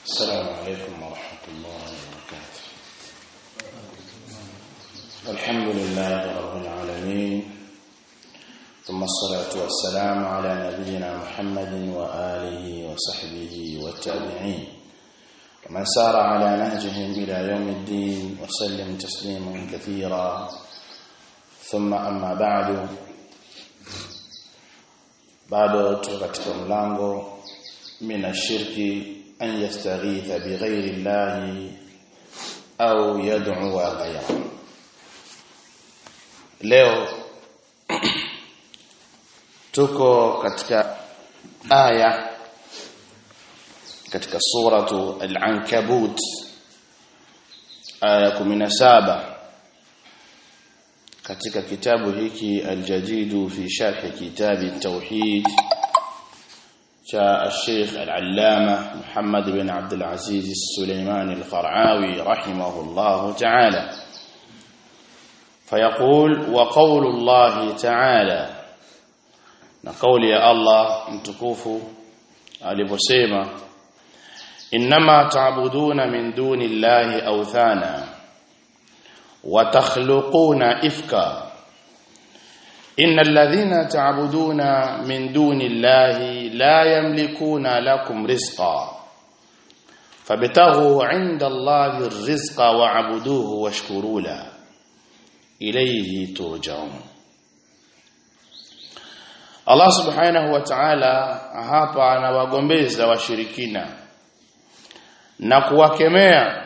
السلام عليكم ورحمة الله وبركاته الحمد لله رب العالمين ثم الصلاة والسلام على نبينا محمد وآله وصحبه والتابعين ومن سار على نهجهم إلى يوم الدين وسلم تسليما كثيرا ثم أما بعد bado tuko katika mlango mina shirki an yastaghitha bighairi llahi au yad'u ghayra leo tuko katika aya katika suratu al-ankabut aya 17 katika kitabu hiki aljadidu fi sharh kitab at-tauhid cha al-Sheikh al-Allama Muhammad bin Abdul Aziz al-Sulaiman al-Qara'awi rahimahullah ta'ala فيقول وقول الله تعالى نقول يا الله mtukufu aliposema inma ta'buduna min duni llahi awthana وتخلقون إفكا إن الذين تعبدون من دون الله لا يملكون لكم رزقا فابتغوا عند الله الرزق وعبدوه واشكروا له إليه ترجعون Allah subhanahu wa ta'ala hapa anawagombeza washirikina na kuwakemea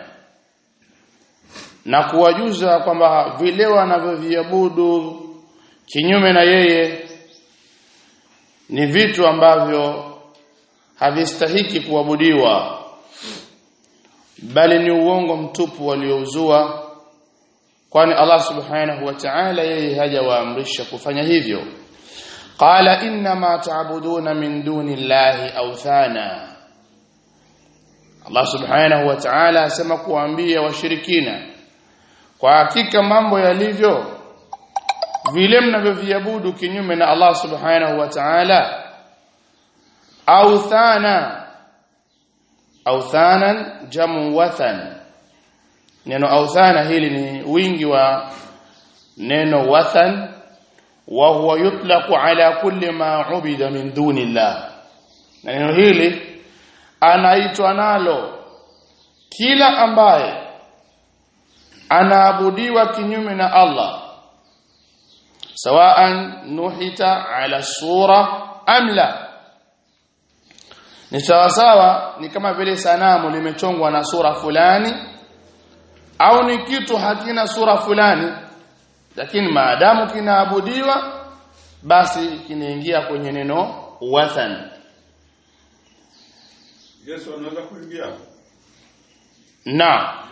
na kuwajuza kwamba vile wanavyoviabudu kinyume na yeye ni vitu ambavyo havistahiki kuabudiwa bali ni uongo mtupu waliouzua kwani Allah subhanahu wa ta'ala yeye hajawaamrisha kufanya hivyo qala inma ta'buduna min duni llahi awthana Allah subhanahu wa ta'ala asema kuambia washirikina kwa hakika mambo yalivyo vile mnavyoviabudu kinyume na Allah subhanahu wa ta'ala authana authanan jamu wathan neno authana hili ni wingi wa neno wathan wa huwa yutlaqu ala kulli ma ubida min duni Allah na neno hili anaitwa nalo kila ambaye anaabudiwa kinyume na Allah sawaan nuhita ala sura am la ni sawa sawa ni kama vile sanamu limechongwa na sura fulani au ni kitu hakina sura fulani lakini maadamu kinaabudiwa basi kinaingia kwenye neno wathan Yesu anaweza kuingia naam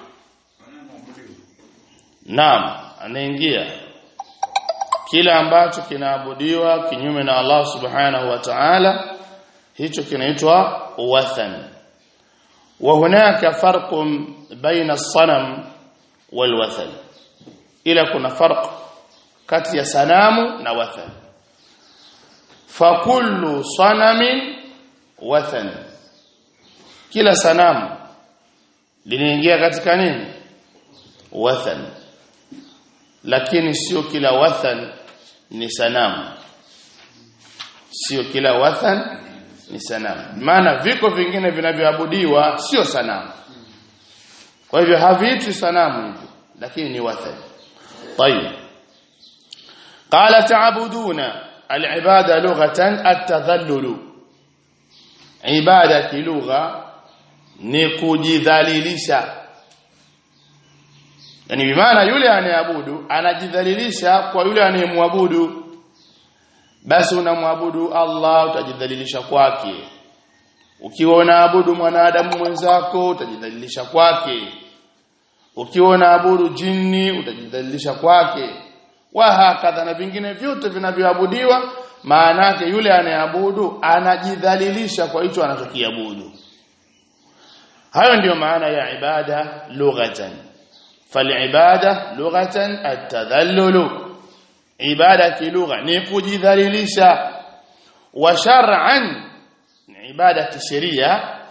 Naam, anaingia kila ambacho kinaabudiwa kinyume na Allah Subhanahu wa Ta'ala hicho kinaitwa wathan. Wa hunaka farqun baina as-sanam wal wathan. Ila kuna farq kati ya sanamu na wathan. Fa kullu sanamin wathan. Kila sanamu linaingia katika nini? Wathan lakini sio kila wathan ni sanamu sio kila wathan ni sanamu maana viko vingine vinavyoabudiwa sio sanamu kwa hivyo haviitwi sanamu hivyo lakini ni wathan طيب قال تعبدون العباده لغه التذلل عباده لغه ni kujidhalilisha yani bimaana yule anayeabudu anajidhalilisha kwa yule anayemwabudu basi unamwabudu Allah utajidhalilisha kwake ukiwa unaabudu mwanadamu mwenzako utajidhalilisha kwake ukiwa unaabudu jini utajidhalilisha kwake wa hakadha na vingine vyote vinavyoabudiwa maana yake yule anayeabudu anajidhalilisha kwa hicho anachokiabudu hayo ndiyo maana ya ibada lughatan فالعباده لغه التذلل عباده كلغه ni kujidhalilisha wa shar'an ibada kisheria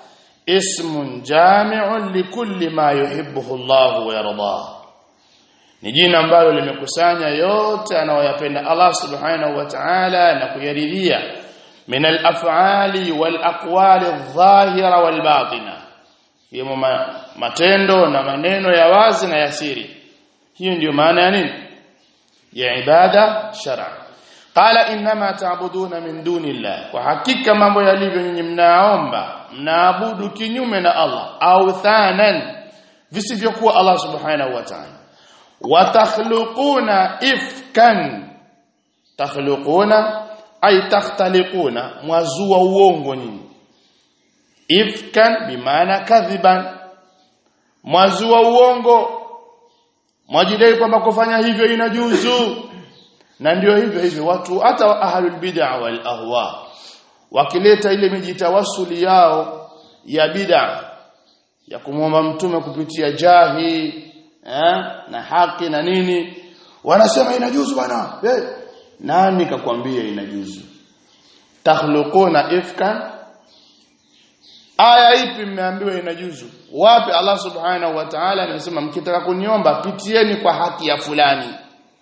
ismun jami'un likulli ma yuhibbuhu Allah wa yardah ni jina ambalo limekusanya yote anayoyapenda Allah subhanahu wa ta'ala na kuyaridhia min al-af'ali wal aqwali adh-dhahira wal batina hiyo matendo na maneno ya wazi na ya siri hiyo ndio maana ya nini ya ibada shar'a qala inma ta'buduna min dunillah kwa hakika mambo yalivyo nyinyi mnaomba mnaabudu kinyume na Allah au thanan visivyokuwa Allah subhanahu wa ta'ala watakhluquna ifkan takhluquna ay takhtaliquna mwazua uongo nyinyi ifkan bimaana kadhiban mwazua uongo mwajidai kwamba kufanya hivyo inajuzu na ndio hivyo hivyo watu hata ahlul bid'a wal ahwa wakileta ile mijitawasuli yao ya bid'a ya kumwomba mtume kupitia jahi eh, na haki na nini wanasema inajuzu bwana hey, nani kakwambia inajuzu takhluquna ifkan aya ipi mmeambiwa inajuzu wapi Allah subhanahu wa ta'ala anasema mkitaka kuniomba pitieni kwa haki ya fulani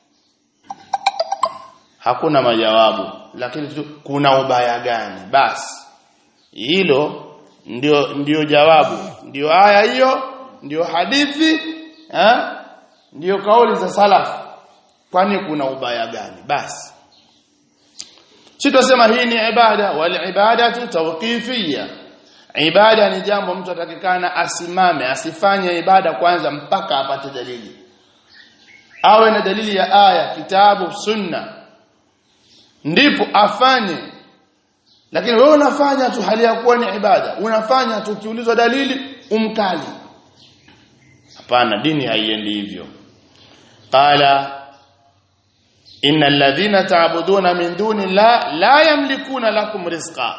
hakuna majawabu lakini tu, kuna ubaya gani basi hilo ndio ndio jawabu ndio aya hiyo ndio hadithi eh ndio kauli za salaf kwani kuna ubaya gani basi sitasema hii ni ibada wal ibadatu tawqifiyya ibada ni jambo mtu atakikana asimame asifanye ibada kwanza mpaka apate dalili awe na dalili ya aya kitabu sunna ndipo afanye lakini wewe unafanya tu hali ya kuwa ni ibada unafanya tu ukiulizwa dalili umkali hapana dini haiendi hivyo qala innal ladhina ta'buduna min duni la la yamlikuna lakum rizqa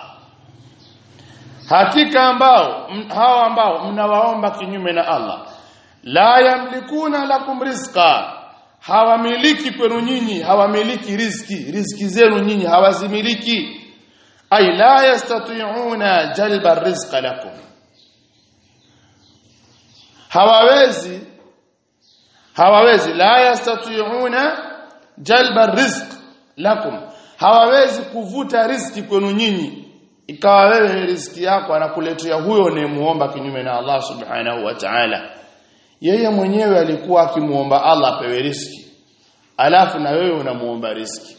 hakika ambao hawa ambao mnawaomba kinyume na Allah la yamlikuna lakum rizqa hawamiliki kwenu nyinyi hawamiliki riziki riziki zenu nyinyi hawazimiliki ay la yastati'una jalba rizqa lakum hawawezi hawawezi la yastati'una jalba rizq lakum hawawezi kuvuta riziki kwenu nyinyi ikawa wewe riziki yako anakuletea huyo unayemuomba kinyume na Allah subhanahu wa ta'ala yeye mwenyewe alikuwa akimuomba Allah apewe riziki alafu na wewe unamuomba riziki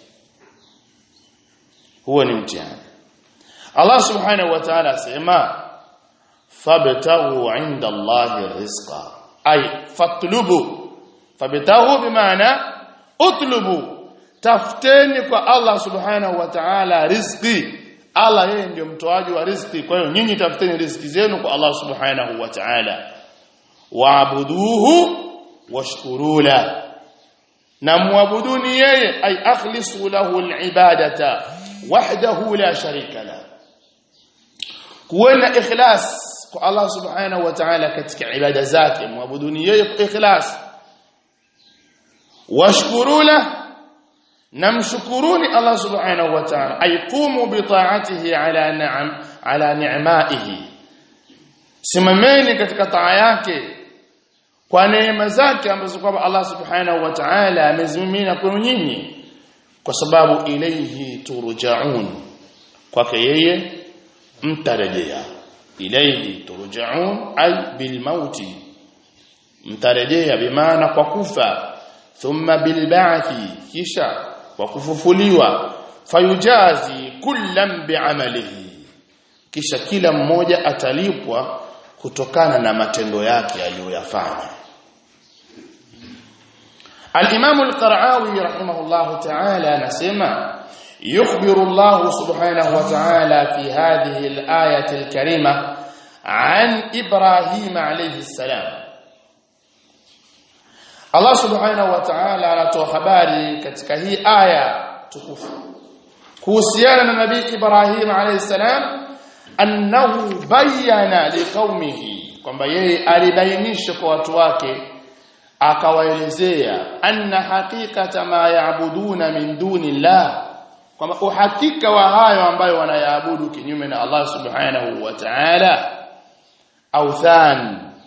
huo ni mtihani Allah subhanahu wa ta'ala asema fabtaghu 'inda Allahi rizqa ay fatlubu fabtaghu bimaana utlubu tafuteni kwa Allah subhanahu wa ta'ala riziki Allah yeye ndio mtoaji wa riziki kwa hiyo nyinyi tafuteni riziki zenu kwa Allah subhanahu wa ta'ala waabuduhu washkuru la na muabuduni yeye ay akhlisu lahu alibadata wahdahu la sharika la kuwa ikhlas kwa Allah subhanahu wa ta'ala katika ibada zake muabuduni yeye kwa ikhlas washkuru la namshukuruni Allah subhanahu wa ta'ala ay qumu bi ta'atihi ala ni'am ala ni'maihi simameni katika taa yake kwa neema zake ambazo kwamba Allah subhanahu wa ta'ala amezimimina kwenu nyinyi kwa sababu ilayhi turja'un kwake yeye mtarejea ilayhi turja'un ay bil mauti mtarejea bimaana kwa kufa thumma bil ba'thi kisha kwa kufufuliwa fayujazi kullam bi'amalihi kisha kila mmoja atalipwa kutokana na matendo yake aliyoyafanya Al-Imam Al-Qara'awi rahimahullah ta'ala anasema yukhbiru Allah subhanahu wa ta'ala fi hadhihi al-ayati al-karima an Ibrahim alayhi salam Allah subhanahu wa ta'ala anatoa habari katika hii aya tukufu kuhusiana na Nabii Ibrahim alayhi salam annahu bayyana liqaumihi kwamba yeye alibainisha kwa watu wake akawaelezea anna haqiqata ma yaabuduna min dunillah kwamba uhakika wa hayo ambayo wanayaabudu kinyume na Allah subhanahu wa ta'ala authan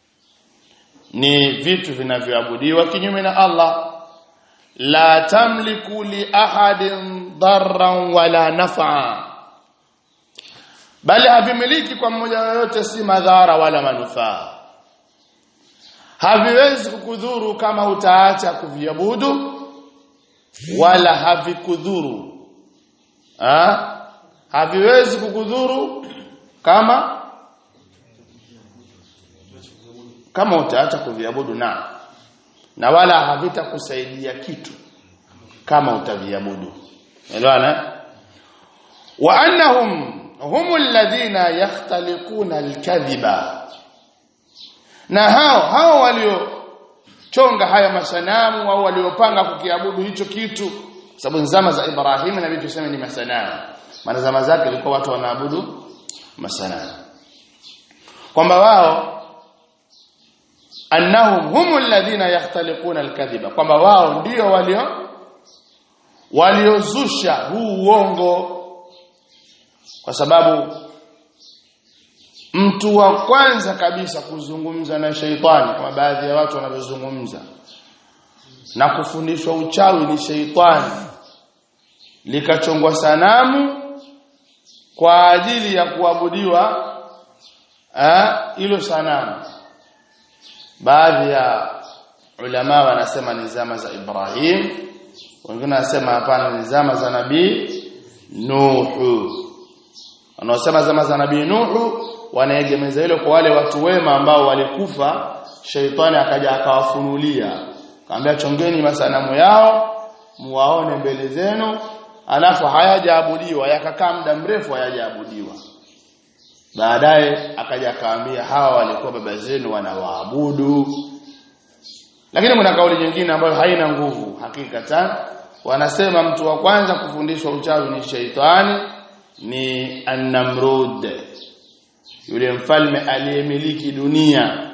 ni vitu vinavyoabudiwa kinyume na Allah la tamliku li ahadin darran wala naf'a bali havimiliki kwa mmoja yoyote si madhara wala manufaa haviwezi kukudhuru kama utaacha kuviabudu wala havikudhuru ha? haviwezi kukudhuru kama kama utaacha kuviabudu na na wala havitakusaidia kitu kama utaviabudu elewana wa annahum hum alladhina yakhtaliquna alkadhiba na hao hao walio chonga haya masanamu au waliopanga kukiabudu hicho kitu sababu zama za Ibrahim na vitu tuseme ni masanamu maana zama zake ilikuwa watu wanaabudu masanamu kwamba wao annahum humul ladhina yakhtaliquna alkadhiba kwamba wao ndio walio waliozusha huu uongo kwa sababu mtu wa kwanza kabisa kuzungumza na sheitani kama baadhi ya watu wanavyozungumza na kufundishwa uchawi ni sheitani likachongwa sanamu kwa ajili ya kuabudiwa hilo sanamu baadhi ya ulama wanasema ni zama za Ibrahim wengine wanasema hapana ni zama za nabii Nuhu wanaosema zama za nabii Nuhu wanaegemeza hilo kwa wale watu wema ambao walikufa sheitani akaja akawafunulia kaambia chongeni masanamu yao muwaone mbele zenu alafu hayajaabudiwa yakakaa muda mrefu hayajaabudiwa baadaye akaja akaambia hawa walikuwa baba zenu wanawaabudu lakini kuna kauli nyingine ambayo haina nguvu hakikatan wanasema mtu wa kwanza kufundishwa uchawi ni sheitani ni an-namrud yule mfalme aliyemiliki dunia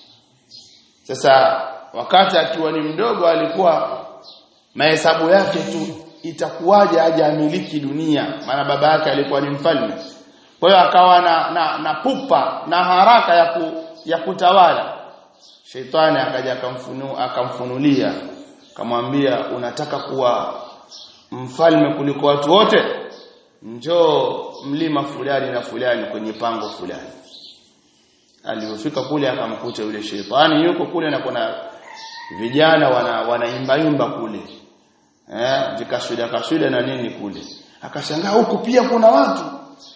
sasa wakati akiwa ni mdogo alikuwa mahesabu yake tu itakuwaje aje amiliki dunia maana baba yake alikuwa ni mfalme kwa hiyo akawa na, na, na pupa na haraka ya, ku, ya kutawala Sheitani akaja akamfunu akamfunulia akamwambia unataka kuwa mfalme kuliko watu wote njoo mlima fulani na fulani kwenye pango fulani alipofika kule akamkuta yule sheitani yuko kule na kuna vijana wana wanaimba imba kule eh vikashuda kashuda na nini kule akashangaa huku pia kuna watu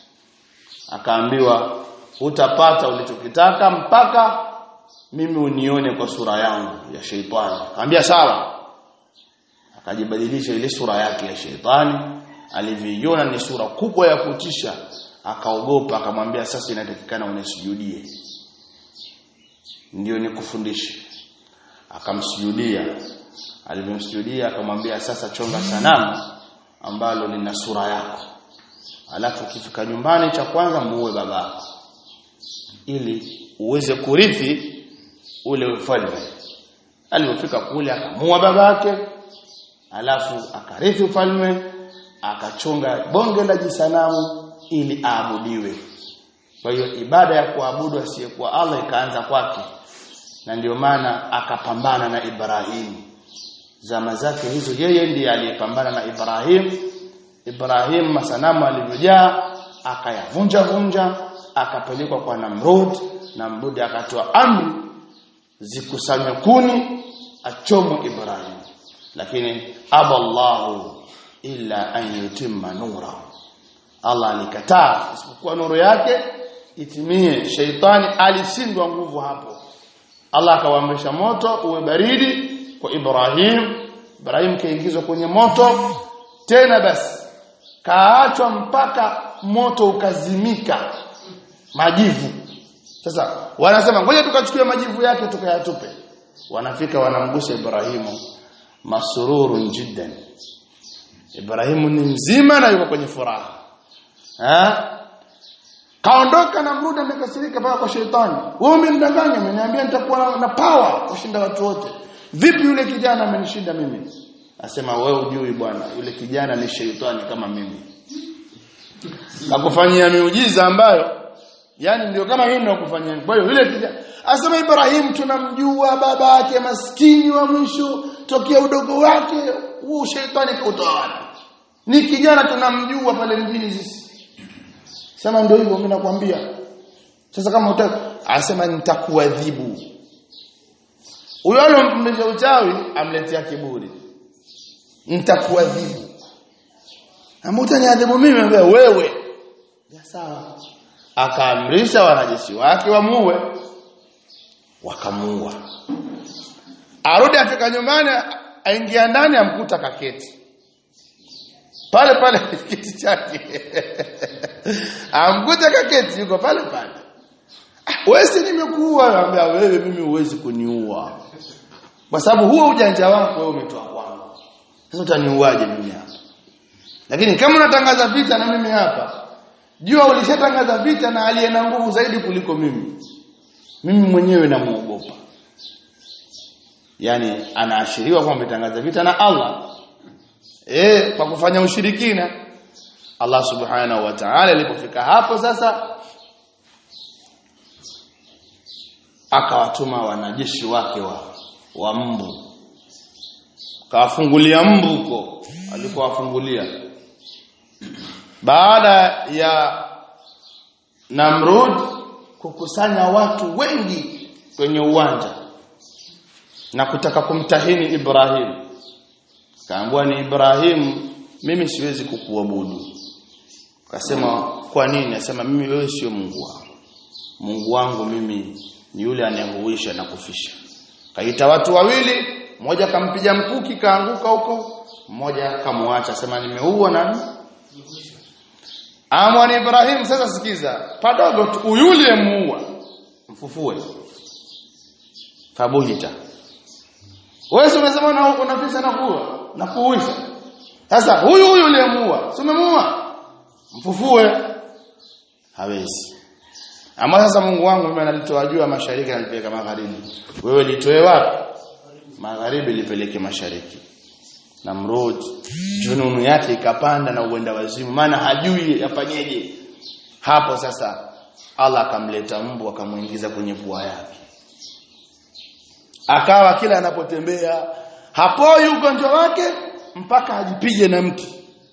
akaambiwa utapata ulichokitaka mpaka mimi unione kwa sura yangu ya sheitani akamwambia sawa akajibadilisha ile sura yake ya sheitani alivyoiona ni sura kubwa ya kutisha akaogopa akamwambia sasa inatakikana unisujudie ndio nikufundishe akamsujudia alivyomsujudia akamwambia sasa chonga sanamu ambalo lina sura yako alafu ukifika nyumbani cha kwanza muue babako ili uweze kurithi ule ufalme alipofika kule akamua babake alafu akarithi ufalme akachonga bonge la jisanamu ili aabudiwe kwa hiyo ibada ya kuabudu asiyekuwa Allah ikaanza kwake na ndio maana akapambana na Ibrahim zama zake hizo yeye ndiye aliyepambana na Ibrahim Ibrahim masanamu alivyojaa akayavunja vunja akapelekwa kwa Namrud Namrud akatoa amri zikusanywe kuni achomwe Ibrahim lakini aballahu illa an yutimma nura Allah alikataa isipokuwa nuru yake itimie sheitani alishindwa nguvu hapo Allah akawaamrisha moto uwe baridi kwa Ibrahim Ibrahim kaingizwa kwenye moto tena basi kaachwa mpaka moto ukazimika majivu sasa wanasema ngoja tukachukue majivu yake tukayatupe wanafika wanamgusa Ibrahimu masururun jiddan Ibrahimu ni mzima na yuko kwenye furaha ha? kaondoka na mruda amekasirika mpaka kwa sheitani wewe umenidanganya umeniambia nitakuwa na, na power kushinda watu wote vipi yule kijana amenishinda mimi asema wewe ujui bwana yule kijana ni sheitani kama mimi akufanyia miujiza ambayo yani ndio kama hii ninakufanyia kwa hiyo yule kijana asema Ibrahim tunamjua baba yake maskini wa mwisho tokea udogo wake huu shetani kautawala ni kijana tunamjua pale mjini sisi sema ndio hivyo mimi nakwambia sasa kama utaka asema nitakuadhibu huyo alomfundisha uchawi amletea kiburi nitakuadhibu amutaniadhibu mimi wewe ya sawa akaamrisha wanajeshi wake wamuue wakamuua arudi afika nyumbani aingia ndani amkuta kaketi pale pale kiti chake amkuta kaketi yuko pale pale wewe nimekuua anambia wewe mimi huwezi kuniua kwa sababu huo ujanja wako wewe umetoa kwangu sasa utaniuaje mimi hapa lakini kama unatangaza vita na mimi hapa jua ulishatangaza vita na aliye na nguvu zaidi kuliko mimi mimi mwenyewe namuogopa yani anaashiriwa kwamba ametangaza vita na Allah eh kwa kufanya ushirikina Allah subhanahu wa ta'ala alipofika hapo sasa akawatuma wanajeshi wake wa, wa mbu kawafungulia mbu huko alikowafungulia baada ya Namrud kukusanya watu wengi kwenye uwanja na kutaka kumtahini Ibrahim kaambua ni Ibrahim mimi siwezi kukuabudu akasema kwa nini asema mimi wewe sio Mungu wangu Mungu wangu mimi ni yule anayehuisha na kufisha kaita watu wawili mmoja kampiga mkuki kaanguka huko mmoja kamwacha sema nimeua nani Amwani Ibrahim sasa sikiza padogo tu yule muua mfufue fabuhita wewe umesema na unafisha na kuua na kuuisha sasa huyu huyu yule muua si umemuua mfufue hawezi ama sasa Mungu wangu mimi analitoa juu mashariki analipeleka magharibi wewe litoe wapi magharibi lipeleke mashariki Namrud jununu yake ikapanda na uenda wazimu maana hajui afanyeje hapo sasa Allah akamleta mbu akamuingiza kwenye pua yake akawa kila anapotembea hapoi ugonjwa wake mpaka ajipige na mti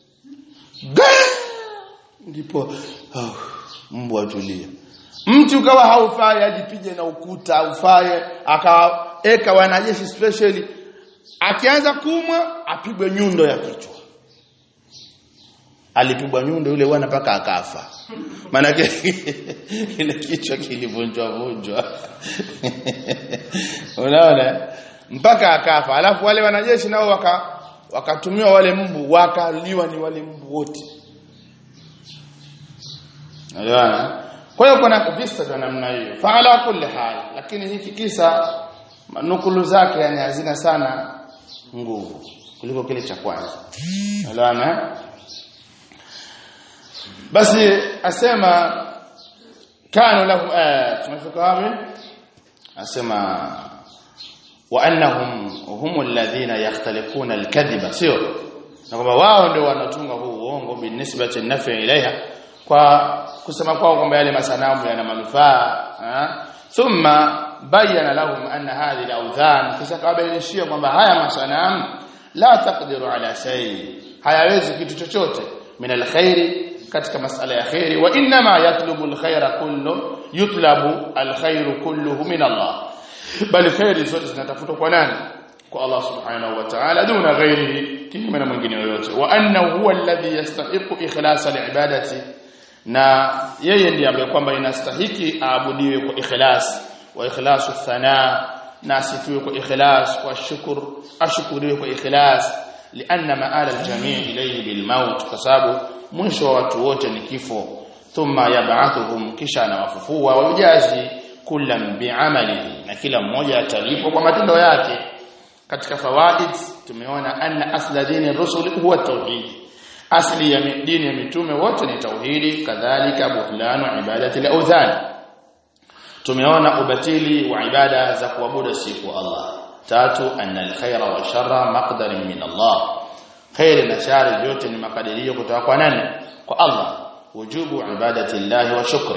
ndipo oh, mbu atulia mti ukawa haufai ajipige na ukuta haufaye akaeka wanajeshi specially akianza kumwa apigwe nyundo ya kichwa alipigwa nyundo yule bwana mpaka akafa maana ile kichwa kilivunjwa vunjwa unaona mpaka akafa alafu wale wanajeshi nao waka wakatumiwa wale mbu wakaliwa ni wale mbu wote unaona kwa hiyo kuna visa vya namna hiyo faala kulli hal lakini hiki kisa nukulu zake yani hazina sana nguvu kuliko kile cha kwanza unaona basi asema kanu lahum tumefika wapi asema wa annahum hum alladhina yakhtalifuna alkadhiba sio na kwamba wao ndio wanatunga huu uongo binisbati nafi ilaiha kwa kusema kwao kwamba yale masanamu yana manufaa thumma bayyana lahum anna hadhihi al-awthan kisha kawabainishia kwamba haya masanamu la taqdiru ala shay hayawezi kitu chochote min alkhairi katika masala ya khairi wa inma yatlubu alkhaira kullu yutlabu alkhairu kulluhu min Allah bali khairi zote zinatafutwa kwa nani kwa Allah subhanahu wa ta'ala duna ghairihi kinyume na mwingine yoyote wa annahu huwa alladhi yastahiqu ikhlasa liibadati na yeye ndiye ambaye kwamba inastahiki aabudiwe kwa ikhlas wa ikhlasu thana na asifiwe kwa ikhlas wa shukr ashukuriwe kwa ikhlas lianna maala aljamii ilayhi bilmaut kwa sababu mwisho wa watu wote ni kifo thumma yab'athuhum kisha anawafufua wa yujazi kullam bi'amalihi na kila mmoja atalipwa kwa matendo yake katika fawaid tumeona anna asla dini rusul huwa tauhid asli ya dini ya mitume wote ni tauhidi kadhalika butlanu ibadati al-awthan tumeona ubatili wa ibada za kuabudu siku Allah tatu anna al-khaira wa sharra maqdarin min Allah khair na shari vyote ni makadirio kutoka kwa nani kwa Allah wujubu ibadati Allah wa shukri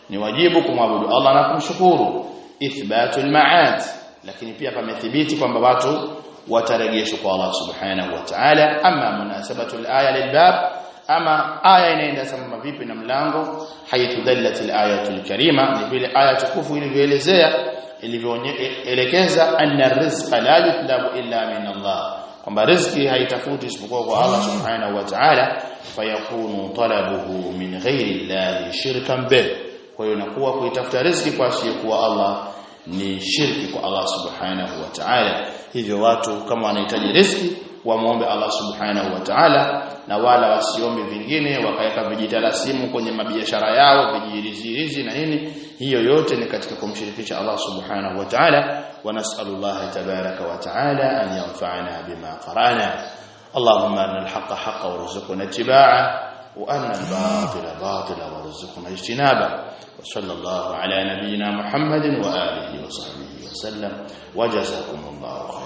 ni wajibu kumwabudu Allah na kumshukuru ithbatul ma'ad lakini pia pamethibiti kwamba watu watarejeshwa kwa Allah subhanahu wa ta'ala ama munasabatul aya lilbab ama aya inaenda sambamba vipi na mlango haythu dallatil ayatul karima ni vile aya tukufu ilivyoelezea ilivyoelekeza anna rizqa la yutlabu illa min Allah kwamba riziki haitafuti isipokuwa kwa Allah subhanahu wa ta'ala fayakunu talabuhu min ghairi Allah shirkan bih kwa hiyo inakuwa kuitafuta riziki kwa asiyekuwa Allah ni shirki kwa Allah subhanahu wa ta'ala hivyo watu kama wanahitaji riziki wamuombe Allah subhanahu wa ta'ala na wala wasiombe vingine wakaweka vijitalasimu kwenye mabiashara yao vijirizi na nini hiyo yote ni katika kumshirikisha Allah subhanahu wa ta'ala wa nas'alullah tabaraka wa ta'ala an yanfa'ana bima qara'na اللهم أن الحق حقا وارزقنا اتباعه وأن الباطل باطلا وارزقنا اجتنابه وصلى الله على نبينا محمد وآله وصحبه وسلم وجزاكم الله خيرا